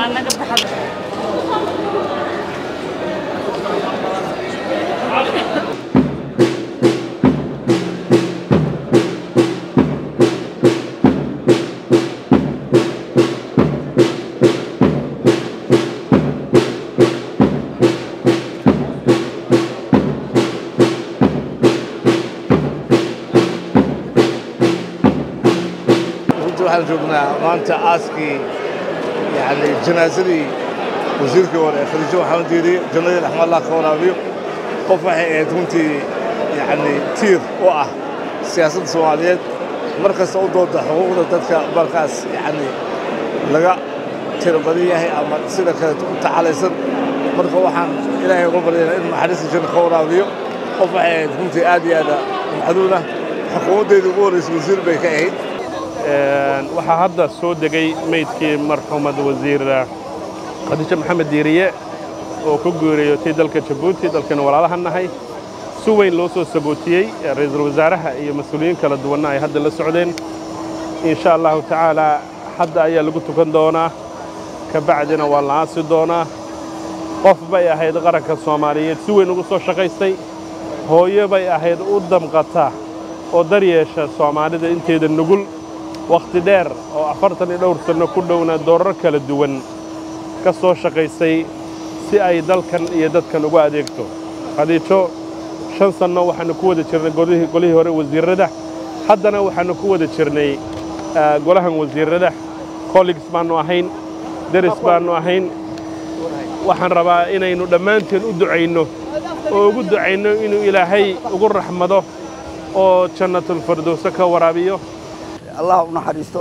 aan naga baxdo runtii waxaan joognaa maanta aaskii yani janaasadii wasiirkii hore ee khadiijo maxamed diiriye jannadii raxma allah ka waraabiyo qof waxay ahayd runtii yani tiir u ah siyaasadda soomaaliyeed mar kasta u dooda xuquuqda dadka markaas yani laga tiro badan yahay ama sida kaleeto u tacalaysan marka waxaan ilaahay uga baryaynaa in naxariista janna ka waraabiyo qof waxay ahayd runtii aad iyo aada macduun ah xukuumaddeedii ugu horreysay wasiir bay ka ahayd waxaa hadda soo degay meydkii marxuumad wasiir khadiijo maxamed diiriye oo ku geeriyootay dalka jabuuti dalkana walaalaha nahay si weyn loo soo sabootiyey ra'iisul wasaaraha iyo mas-uuliyiin kala duwanna ay hadda la socdeen insha allahu tacaalaa hadda ayaa lagu tukan doonaa ka bacdina waa la aasi doonaa qof bay ahayd qaranka soomaaliyeed si weyn ugu soo shaqaystay hooyo bay ahayd u damqata oo daryeesha soomaalida inteeda nugul wakhti dheer oo afartan iyo dhowr sanno ku dhowna doorar kala duwan ka soo shaqaysay si ay dalkan iyo dadkan ugu adeegto khadiijo shan sanno waxaannu ku wada jirnay golihii golihii hore wasiirrada haddana waxaannu ku wada jirnay golahan wasiirrada colleagues baannu ahayn deris baannu ahayn waxaan rabaa inaynu dhammaanteen u ducayno oo ugu ducayno inuu ilaahay ugu raxmado oo jannatulfirdowse ka waraabiyo allah u naxariisto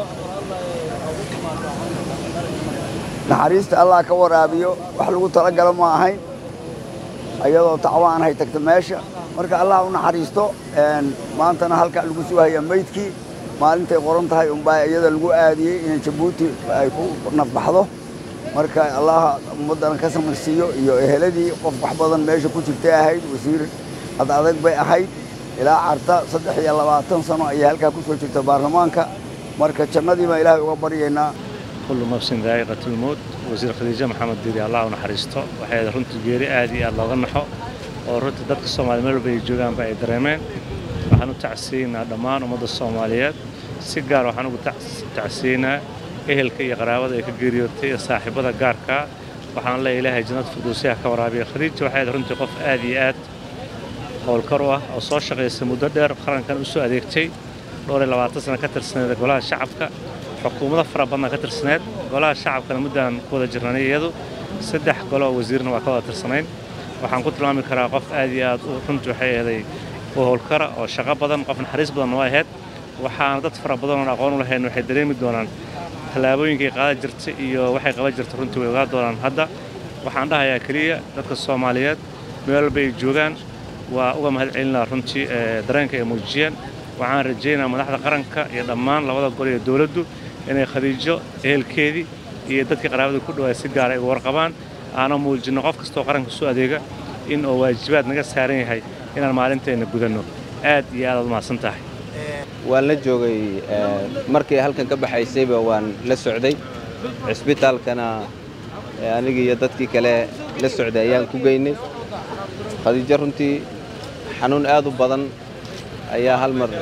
naxariista allah ka waraabiyo wax lagu talagalo ma ahayn ayadoo tacwaan hay tagta meesha marka allah u naxariisto maantana halkaa lagu sugahaya meydkii maalintay qoran tahay unbaa iyada lagu aadiyey in jabuuti ay ku nafbaxdo marka allah ummaddana ka samarsiiyo iyo eheladii qof wax badan meesha ku jirtay ahayd wasiir ad adag bay ahayd ilaa carta saddex iyo labaatan sano ayay halkaa ku soo jirta baarlamaanka marka jannadii baan ilaahay uga baryaynaa kullu nafsin daa'iqatulmowt wasiir khadiijo maxamed diiri allah u naxariisto waxay ahayd runtii geeri aad iyo aad looga naxo oo runtii dadka soomaaliya meel walba ay joogaanba ay dareemeen waxaan u tacsiinaa dhammaan ummadda soomaaliyeed si gaar waxaan ugu tacsiinaa ehelka iyo qaraabada ay ka geeriyootay iyo saaxiibada gaarkaa waxaan leeyahay ilaahay jannada firdowsiyaha ka waraabiya khadiija waxay ahayd runtii qof aad iyo aad howlkar u ah oo soo shaqaysay muddo dheer qarankan u soo adeegtay dhowr iyo labaatan sana ka tirsaneed golaha shacabka xukuumado fara badna ka tirsaneed golaha shacabkana muddaan ku wada jirnanay iyadu saddex golo oo wasiirna waa ka wada tirsanayn waxaan ku tilmaami karaa qof aad iyo aad runtii waxay ahaday u howlkara oo shaqo badan qof naxariis badanna waa ahayd waxaana dad fara badan oon aqoon u lahayn waxay dareemi doonaan tallaabooyinkay qaadan jirtay iyo waxay qaban jirtay runtii way ogaa doonaan hadda waxaan dhahayaa keliya dadka soomaaliyeed meel walba ay joogaan waa uga mahad celinaa runtii dareenka ay muujiyeen waxaan rajaynaa madaxda qaranka iyo dhammaan labada gol iyo dowladdu inay khadiijo ehelkeedii iyo dadkii qaraabada ku dhawaay si gaara ay uga warqabaan aana muujinno qof kastoo qaranka soo adeega in oo waajibaad naga saaran yahay inaan maalinteenna gudanno aad iyo aadaad umahadsan tahay waan la joogay markii halkan ka baxaysayba waan la socday cisbitaalkana anigii iyo dadkii kale la socday ayaan ku geynay khadiijo runtii xanuun aad u badan ayaa hal mar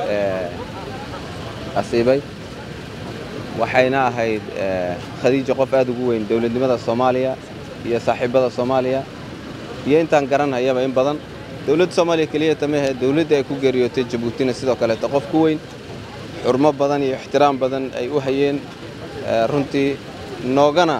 asiibay waxayna ahayd khadiijo qof aad ugu weyn dowladnimada soomaaliya iyo saaxiibbada soomaaliya iyo intaan garanhayaba in badan dowladda soomaaliya keliya tamahe dowladda ay ku geeriyootay jabuutina sidoo kaleeto qof ku weyn xurmo badan iyo ixtiraam badan ay u hayeen runtii noogana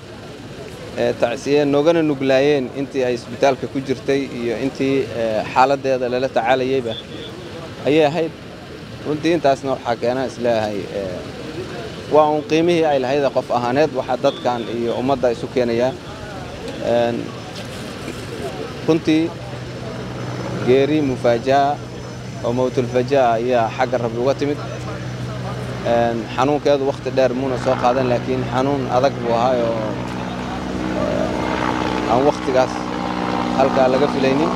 tacsiyeen noogana nuglaayeen intii ay isbitaalka ku jirtay iyo intii xaaladdeeda lala tacaalayeyba ayay ahayd runtii intaasna waxaa keenaa isleeyahay waa uun qiimihii ay lahayda qof ahaaneed waxaa dadkan iyo ummadda isu keenayaa runtii geeri mufaaja'a oo mawtulfajaa ayaa xagga rabbi uga timid xanuunkeedu wakhti dheer muuna soo qaadan laakiin xanuun adag buu ahaayoo aan wakhtigaas halkaa laga filaynin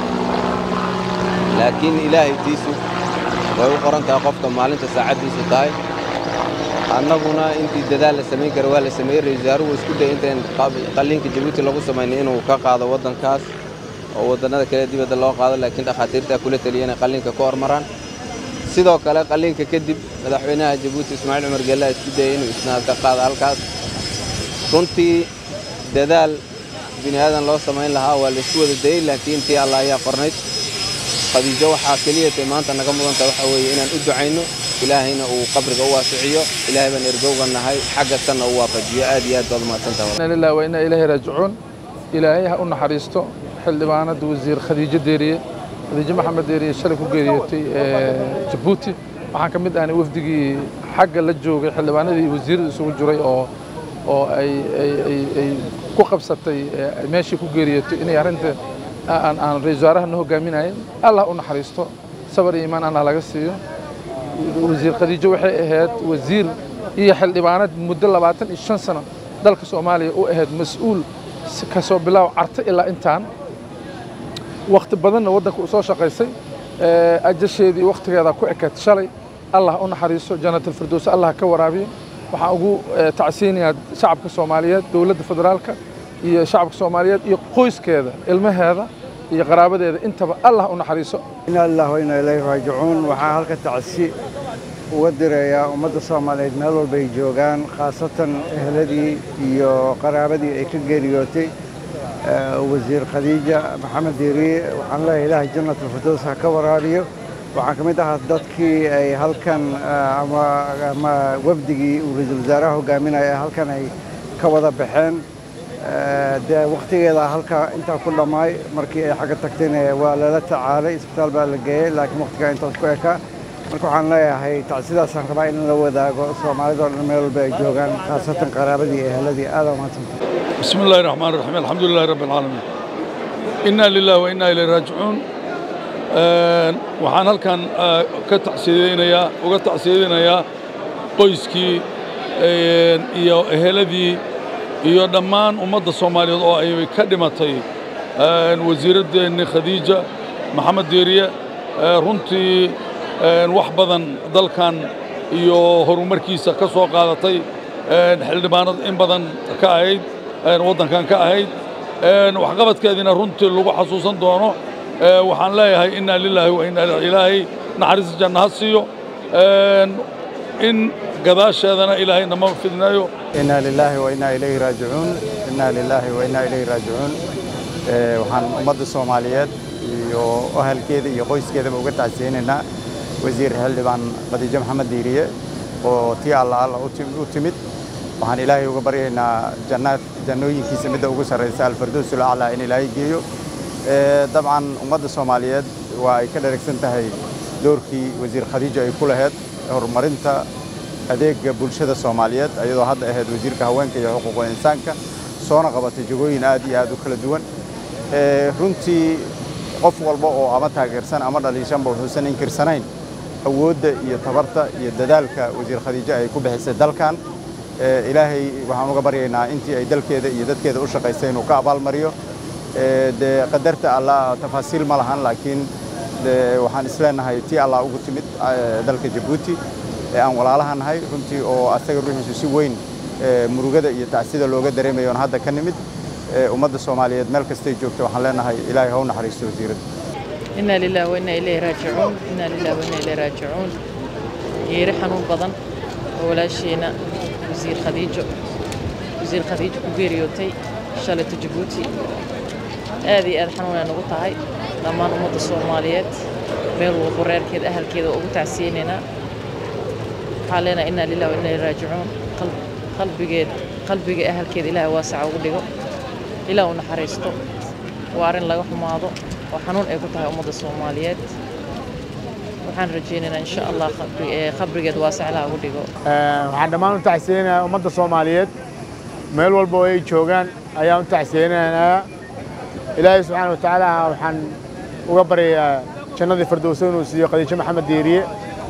laakiin ilaahay tiisu way u qoran tahay qofka maalinta saacaddiisu tahay annaguna intii dadaal la samayn kara waa la sameeyey ra-isul wasaaruhu isku dayay intayn qalliinka jabuuti lagu samaynin inuu ka qaado waddankaas oo waddannada kale dibadda loo qaado laakiin dhakhaatiirtaa kula taliya inay qalliinka ka hormaraan sidoo kale qalliinka kadib madaxweynaha jabuuti ismaaciil cumar geellaa isku dayay inuu isna ka qaado halkaas runtii dadaal bini aadan loo samayn lahaa waa laysku wada dayey laakiin tii alla ayaa qornayd khadiijo waxaa keliyatay maanta naga mudanta waxaa weeye inaan u ducayno ilaahayna uu qabriga u waasiciyo ilaahay baan ergowga nahay xagga tanna u waafajiyo aad iyo aad baad umahadsantaha lilah wa inaa ilaahi raajicuun ilaahay ha u naxariisto xildhibaanada wasiir khadiijo deeriye khadiijo maxamed deeriye shalay ku geeriyootay jabuuti waxaan ka mid ahnay wafdigii xagga la joogay xildhibaanadii wasiirada isugu jiray oo oo ay ay ku qabsatay meeshii ku geeriyootay inay arrinta aan aan ra-isul wasaaraha na hogaaminayn allah u naxariisto sabar iyo iimaan allah laga siiyo wasiir khadiijo waxay ahayd wasiir iyo xildhibaanad muddo labaatan iyo shan sano dalka soomaaliya u ahayd mas-uul kasoo bilaaw carto ilaa intaan wakhti badanna waddanka u soo shaqaysay ajasheedii wakhtigeeda ku ekayd shalay allah u naxariiso jannatalfirdows allah ka waraabiyo waxaan ugu tacsiinayaa shacabka soomaaliyeed dowladda federaalka iyo shacabka soomaaliyeed iyo qoyskeeda ilmaheeda iyo qaraabadeeda intaba allah u naxariiso inaa lilah wa inaa ilayhi raajicuun waxaa halka tacsi uga dirayaa ummadda soomaaliyeed meel walba ay joogaan khaasatan eheladii iyo qaraabadii ay ka geeriyootay wasiir khadiija maxamed diiriye waxaan leeyahay ilaahay jannatulfirdows ha ka waraabiyo waxaan ka mid ahaa dadkii ay halkan ama wafdigii uu ra-iisul wasaaraha hogaaminaya halkan ay ka wada baxeen dee wakhtigeeda halkaa intaa ku dhammaay markii ay xagga tagtayna waa lala tacaalay isbitaal baa la geeyey laakiin wakhtigaa intaas ku ekaa marka waxaan leeyahay tacsidaasaan rabaa in la wadaago soomaalida oo dhan meel walba ay joogaan khaasatan qaraabadii iyo eheladii aada umahadsanta بسم الله الرحمن الرحيم الحمد لله رب العالمين إنا لله وإنا إليه راجعون waxaan halkan ka tacsiyadeynayaa uga tacsiyadeynayaa qoyskii iyo eheladii iyo dhammaan ummadda soomaaliyeed oo ay ka dhimatay wasiiraddeennii khadiija maxamed deeriye runtii wax badan dalkan iyo horumarkiisa ka soo qaadatay xildhibaanad in badan ka ahayd waddankan ka ahayd waxqabadkeediina runtii lagu xasuusan doono waxaan leeyahay inaa lilaahi wa inaa ilaahay naxariista janna ha siiyo in gadaasheedana ilaahay nama fidnayo inaa lilaahi wa inaa ilayhi raajicuun inaa lilaahi wa inaa ilayhi raajicuun waxaan ummadda soomaaliyeed iyo ahalkeeda iyo qoyskeedaba uga tacsiyeynaynaa wasiir xildhibaan khadiijo maxamed diiriye oo tii alla alla u timid waxaan ilaahay uga baryaynaa jannaad jannooyinkiisa midda ugu sarraysa alfardowsul aclaa in ilaahay geeyo dabcan ummadda soomaaliyeed waa ay ka dharagsan tahay doorkii wasiir khadiijo ay ku lahayd horumarinta adeegga bulshada soomaaliyeed ayadoo hadda ahayd wasiirka haweenka iyo xuquuqul insaanka soona qabatay jagooyin aad iyo aad u kala duwan runtii qof walba oo ama taageersan ama dhaliishanba wuxuusan inkirsanayn awoodda iyo tabarta iyo dadaalka wasiir khadiijo ay ku bixisay dalkan ilaahay waxaan uga baryaynaa intii ay dalkeeda iyo dadkeeda u shaqaysay inuu ka abaalmariyo dee qadarta allah tafaasiil ma lahan laakiin waxaan isleenahay tii allah ugu timid dalka jabuuti ee aan walaalaha nahay runtii oo asaga ruuxiisu si weyn murugada iyo tacsida looga dareemayoon hadda ka nimid ummadda soomaaliyeed meel kastay joogto waxaan leenahay ilaahay ha u naxariisto wasiiradda إنا لله وإنا إليه راجعون إنا لله وإنا إليه راجعون geeri xanuun badan oo walaasheena wasiir khadiijo wasiir khadiijo ku geeriyootay shalayto jabuuti aad iyo aad xanuunay nagu tahay dhammaan ummadda soomaaliyeed meel walbo reerkeeda ahalkeeda oo ugu tacsiyeynaynaa waxaan leenahay inaa lilah wa inaa ilaihi raajicuun qalbigeed qalbiga ahalkeeda ilaahay waasaca ugu dhigo ilaah u naxariisto waa arrin laga xumaado oo xanuun ay ku tahay ummadda soomaaliyeed waxaan rajaynaynaa insha allah qabrigeed waasac ilaah ugu dhigo waxaan dhammaan u tacsiyeynayaa ummadda soomaaliyeed meel walba oo ay joogaan ayaan u tacsiyeynayaa ilaahay subxaana wa tacaala waxaan uga baryayaa jannadii firdowsa inuu siiyo khadiijo maxamed diiriye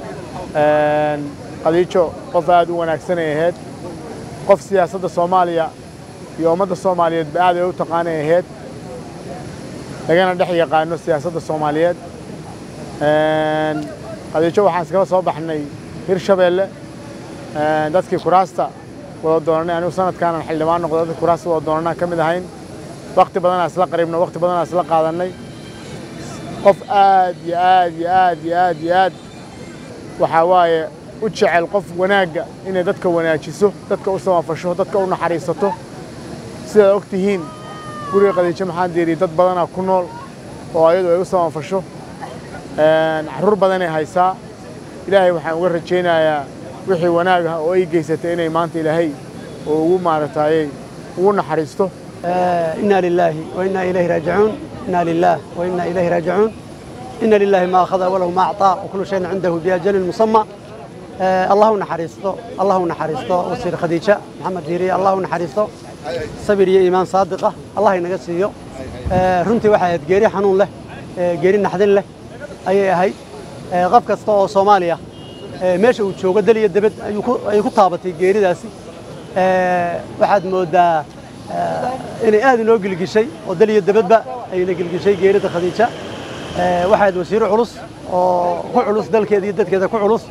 khadiijo qof aad u wanaagsanay ahayd qof siyaasadda soomaaliya iyo ummadda soomaaliyeedba aad ay u taqaanay ahayd lagana dhex yaqaano siyaasadda soomaaliyeed khadiijo waxaan iskala soo baxnay hirshabeelle dadkii kuraasta wada doonanay anigu sanadkaanan xildhibaan noqdo dadkii kuraasta wada doonanaa ka mid ahayn wakti badanaa isla qariibno wakti badanaa isla qaadannay qof aad iyo aad iyo aad iyo aad iyo aad waxaa waaye u jecel qof wanaagga inay dadka wanaajiso dadka u samafasho dadka u naxariisato sidaad og tihiin guriga qadiijo maxaan diiriye dad badanaa ku nool oo ayadu ay u samafasho carruur badanay haysaa ilaahay waxaan uga rajaynayaa wixii wanaag ah oo ay geysatay inay maanta ilaahay oo ugu maaragtaayey ugu naxariisto إنا لله وإنا إليه راجعون إنا لله وإنا إليه راجعون إن لله ما أخذ وله ما أعطى وكل شيء عنده بأجل مسمى آه الله نحرسته الله نحرسته وسير خديجة محمد ديري الله نحرسته صبر يا إيمان صادقة الله ينقصيه آه رنتي واحد جيري حنون له آه جيري نحدن له أي هاي آه قف كستو صوماليا آه ماشي وشوق دليل الدبد أيكو طابتي جيري داسي آه واحد مودا inay aad inoo gelgishay oo dal iyo dabadba ayna gelgishay geerida khadiija waxaad wasiiro culus oo ku culus dalkeeda iyo dadkeeda ku culus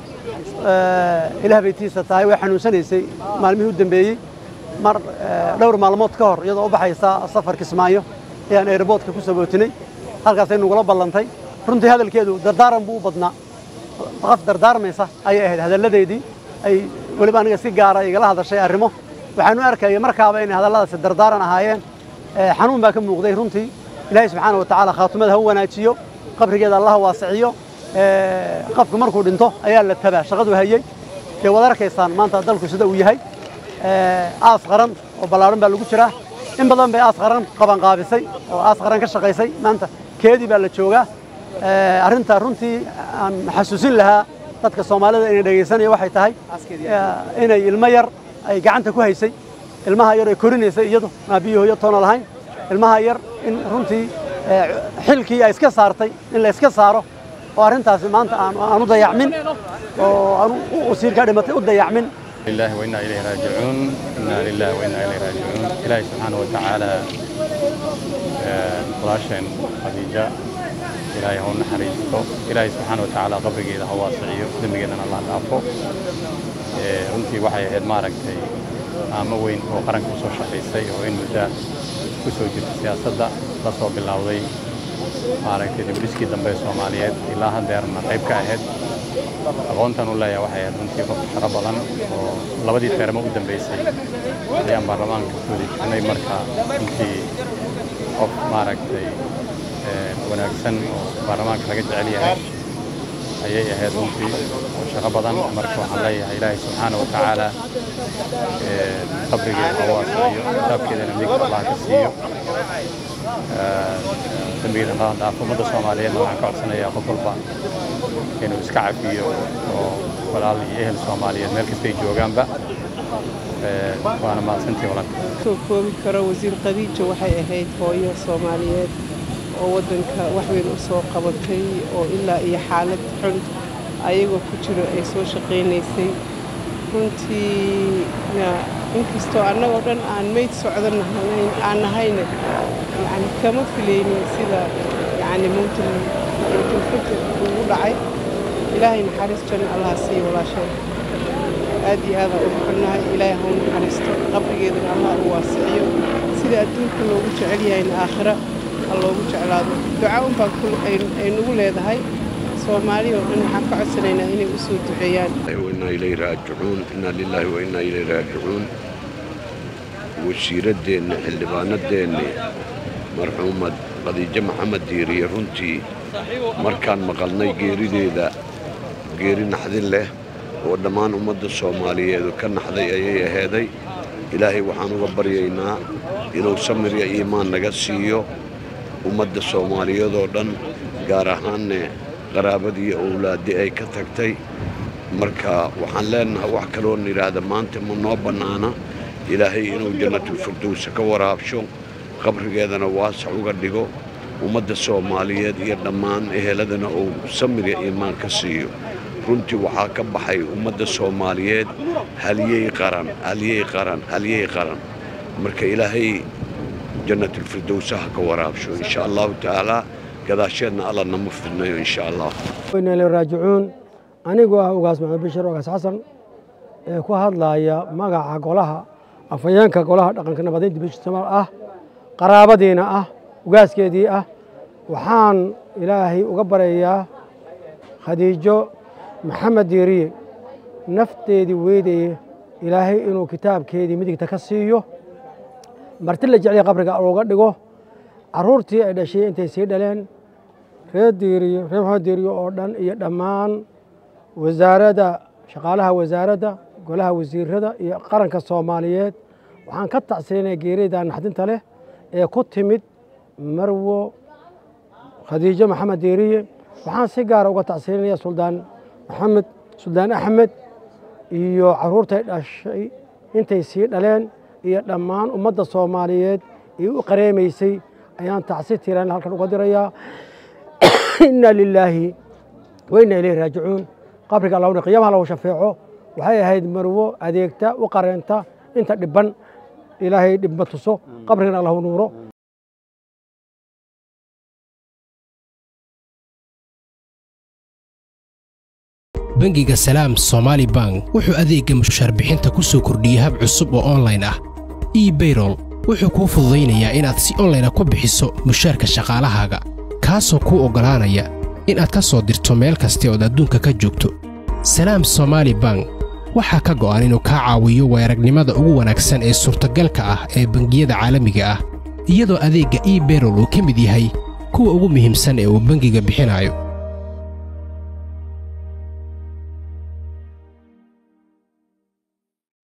ilaah baytiisa tahay way xanuunsanaysay maalmihii u dambeeyey mar dhowr maalmood ka hor iyadoo u baxaysa safar kismaayo ayaan airboodka ku sabootinay halkaasay nagula ballantay runtii hadalkeedu dardaaran buu u badnaa qaf dardaarmaysa ayay ahayd hadalladeedii ay weliba aniga si gaara igala hadashay arrimo waxaan u arkayay markaaba inay hadalladaasi dardaaran ahaayeen xanuun baa ka muuqday runtii ilaahay subxaana wa tacaala khaatumada ha u wanaajiyo qabrigeeda allah waasiciyo qofku markuu dhinto ayaa la tabaa shaqadu hayey dee waad arkaysaan maanta dalku sida uu yahay aas qaran oo ballaaran baa lagu jiraa in badan bay aas qaran qabanqaabisay oo aas qaran ka shaqaysay maanta keedii baa la joogaa arrinta runtii aan xasuusin lahaa dadka soomaalida inay dhegaysanaya waxay tahay inay ilmo yar ay gacanta ku haysay ilmaha yar ay korinaysay iyadu aabiyi hooyo toona lahayn ilmaha yar in runtii xilkii ay iska saartay in la iska saaro oo arrintaasi maanta aan u dayacmin oo aan wasiirkaa dhimatay u dayacmin لله وإنا إليه راجعون إنا لله وإنا إليه راجعون إلهي سبحانه وتعالى قراشين خديجة إلهي هو نحريستو إلهي سبحانه وتعالى قبرك إذا هو واسعيو دمجنا الله العفو runtii waxay ahayd maaragtay aamo weyn oo qaranka u soo shaqaysay oo in muddo ku soo jirta siyaasadda la soo bilowday maaragtay dibdhiskii dambe ee soomaaliyeed ilaa haddeerna qayb ka ahayd aqoontan u leeyahay waxay ahayd runtii qof shaqo badan oo labadii teermo u dambeysay ayaan baarlamaanka ku wada jirnay marka runtii qof maaragtay wanaagsan oo baarlamaanka laga jecel yahay ayay ahayd runtii oo shaqo badan marka waxaan leeyahay ilaahay subxaana wa tacaala qabrigeeda ha waasiyo kitaabkeedana midigta allah ka siiyo dembigeeda qadan dhaafo ummadda soomaaliyeedna waxaan ka codsanayaa qof walba inuu iska cafiyo oo walaal iyo ehel soomaaliyeed meel kastay joogaanba waana mahadsantii walaal soo koobi karo wasiir khadiija waxay ahayd hooyo soomaaliyeed oo waddanka wax weyn u soo qabatay oo ilaa iyo xaalad xun ayagoo ku jiro ay soo shaqaynaysay runtii inkastoo annagoo dhan aan meyd socdan aan nahayna yani kama filaynin sida yani mawtulfajr ugu dhacay ilaahay naxariis janna allaha siiyo walaasheen aad iyo aadaan ugu xunnahay ilaahay hau naxariisto qabrigeedana allah u waasiciyo sida adduunka loogu jecel yahayna aakhira loogu jeclaado duca unbaan ay nagu leedahay soomaali oo dhan waxaan ka codsanaynaa inay u soo duceeyaan وإنا إليه راجعون إنا لله وإنا إليه راجعون wasiiradeenna xildhibaanadeenni marxuumad khadiijo maxamed diiriye runtii markaan maqalnay geerideeda geeri naxdin leh oo dhammaan ummadda soomaaliyeedu ka naxday ayay aheeday ilaahay waxaan uga baryaynaa inuu samir iyo iimaan naga siiyo ummadda soomaaliyeed oo dhan gaar ahaanne qaraabadii owlaaddii ay ka tagtay marka waxaan leenahay wax kaloon yidhaahda maanta ma noo bannaana ilaahay inuu jannatulfirdowsa ka waraabsho qabrigeedana waasac uga dhigo ummadda soomaaliyeed iyo dhammaan eheladana uu samir iyo iimaan ka siiyo runtii waxaa ka baxay ummadda soomaaliyeed halyey qaran halyey qaran halyey qaran marka ilaahay jannatulfirdowsaha ka waraabsho insha allahu tacaalaa gadaasheedna alla nama fidnayo insha allah wayna ila raajicuun anigoo ah ugaas maxamed bashir ugaas xasan ee ku hadlaya magaca golaha afhayeenka golaha dhaqanka nabadeynta bishamal ah qaraabadiina ah ugaaskeedii ah waxaan ilaahay uga baryayaa khadiijo maxamed diiriye nafteedii weydaye ilaahay inuu kitaabkeedii midigta ka siiyo marti la jeclaya qabriga uga dhigo carruurtii ay dhashay intay sii dhaleen reer diiriyo reer maxamed diiriyo oo dhan iyo dhammaan wasaaradda shaqaalaha wasaaradda golaha wasiirada iyo qaranka soomaaliyeed waxaan ka tacsiinaya geerida naxdinta leh ee ku timid marwo khadiijo maxamed diiriye waxaan si gaara uga tacsiinaya suldaan maxamed suldaan axmed iyo carruurtay dhashay intay sii dhaleen iyo dhammaan ummadda soomaaliyeed ee u qareemaysay ayaan tacsi tiran halkan uga dirayaa inna lilaahi wa inna ilayhi raajicuun qabriga allahuna qiyaamaha lahu shafeeco waxay ahayd marwo adeegta u qareenta inta dhibban ilaahay dhibma tuso qabrigana allahu nuuro bangiga salaam somaali bank wuxuu adeegga mushaar bixinta ku soo kordhiyey hab cusub oo onlayn ah ebayrol wuxuu kuu fududaynayaa inaad si onlayna ku bixiso mushaarka shaqaalahaaga kaasoo kuu oggolaanaya inaad ka soo dirto meel kasta ood adduunka ka joogto salaam somaali bank waxaa ka go'an inuu kaa caawiyo weeragnimada ugu wanaagsan ee suurtagalka ah ee bangiyada caalamiga ah iyadoo adeegga ebayrol uu ka mid yahay kuwa ugu muhiimsan ee uu bangiga bixinayo